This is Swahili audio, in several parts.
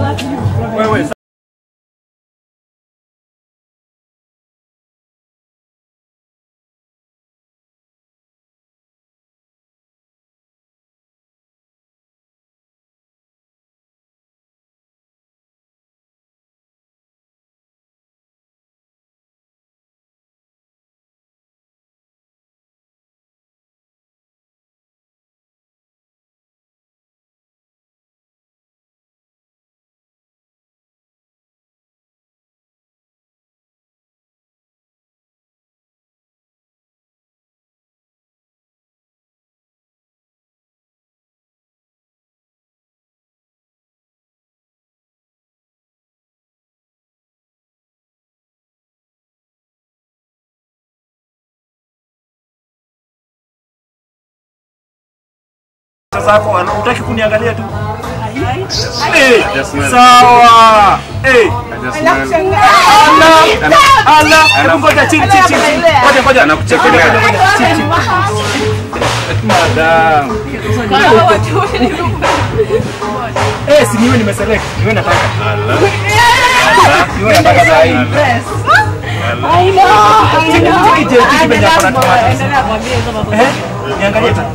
Wewe sasa hapo ana- hutaki kuniangalia tu. Eh, sawa. Eh, ala, ala, hebu ngoja chini chini chini. Ngoja ngoja. Anakuchekelea. Ngoja, ngoja, ngoja. Chini, chini. Madam. Eh, si niwe nimeselect. Niwe nataka. Niwe nataka saa hii. Cheki, cheki, cheki, cheki venye ako na tomato. Eh, niangalie tu.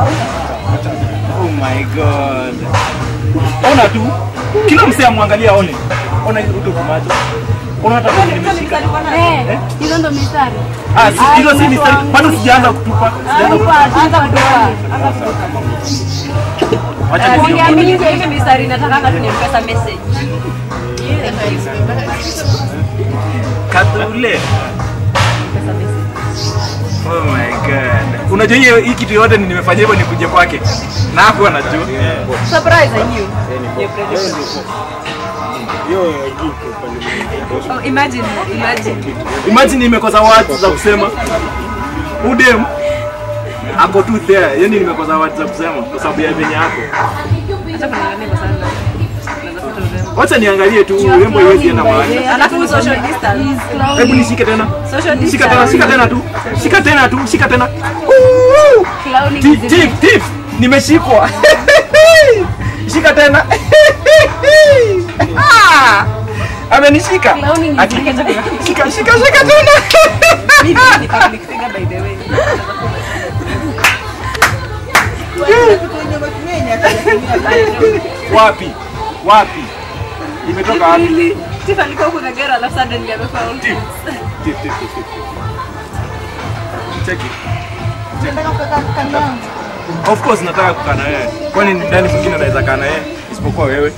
Oh my god. Ona tu. Kila msee amwangalia aone. Ona hizo vitu kwa macho. Ona hata kwenye nimeshika. hizo ndo mistari Ah, si- hizo si mistari. Bado sijaanza kutupa. Sijaanza kutupa. anza kutoka Acha nione. Uniamini kwa hivi mistari nataka tu nimpesa message Kadule. Oh my god. Unajua hiyo hii kitu yote ni nimefanya hivyo nikuje kwake. Na hapo anajua. surprise I knew oh, imagine imagine Imagine nimekosa words za kusema. Udem ako tu there. Yaani nimekosa words za kusema kwa sababu ya venye yako. acha kuniangalia kwa sana Natafuta urembo. Wacha niangalie tu urembo iwezi enda mahali. alafu social distance Hebu nishike tena. social Shika tena, shika distance tena tu. Shika tena tu, shika tena. Woo! clowning Tip, is tip, tip. Nimeshikwa. Shika tena. Ah! Amenishika. clowning is Ati- difficult. Shika, shika, shika tena. Mimi ni public figure by the way Wapi? Wapi? Imetoka wapi? Really? Tiff alikuwa huko Kagera alafu suddenly amekuwa all Tip. Tip, tip, tip, tip. Cheki. Of course nataka kukaa na wewe. Kwani ni nani mwingine anaweza kaa na yeye isipokuwa wewe?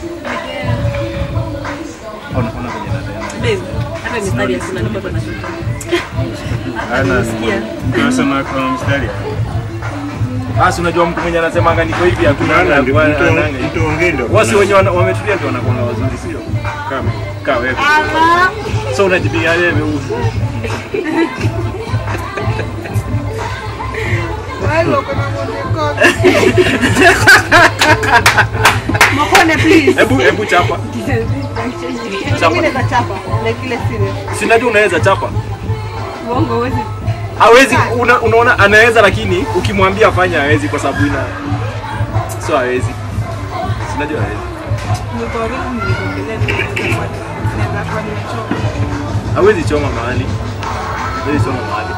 Ona ona venye natenda. Babe, hata mistari hakuna niko na shida. Nasikia. Unasema kwa mstari. Basi unajua mtu mwenye anasemanga niko hivi hakuna Maana ndio ana- mtu ananga. mtu ongee ndio. Wasi wenye wana- wametulia ndio wanakuwa wazuri sio? kama Kaa wewe. So unajipiga wewe uso. Mokone please. Hebu hebu chapa. Chapa. Sinajua unaweza chapa. Uongo huwezi. Hawezi una, unaona anaweza lakini ukimwambia afanye hawezi kwa sababu ina so hawezi. Sinajua hawezi. Hawezi choma mahali. Hawezi choma mahali.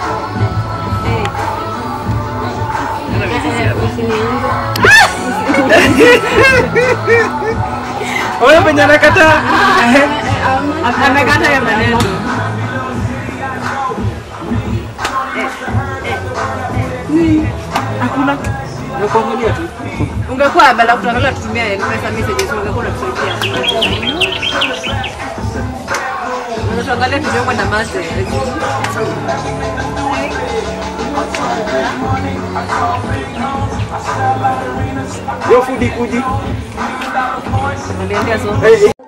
Wewe penye anakataa. Amekata ya maneno. Hakuna. Nakuangalia tu. Ungekuwa badala kutuangalia tutumia pesa messages ungekuwa unatusaidia. Unatuangalia tujue kwenda mase. Yo fudi kuji. Aliendea so. Hey, hey.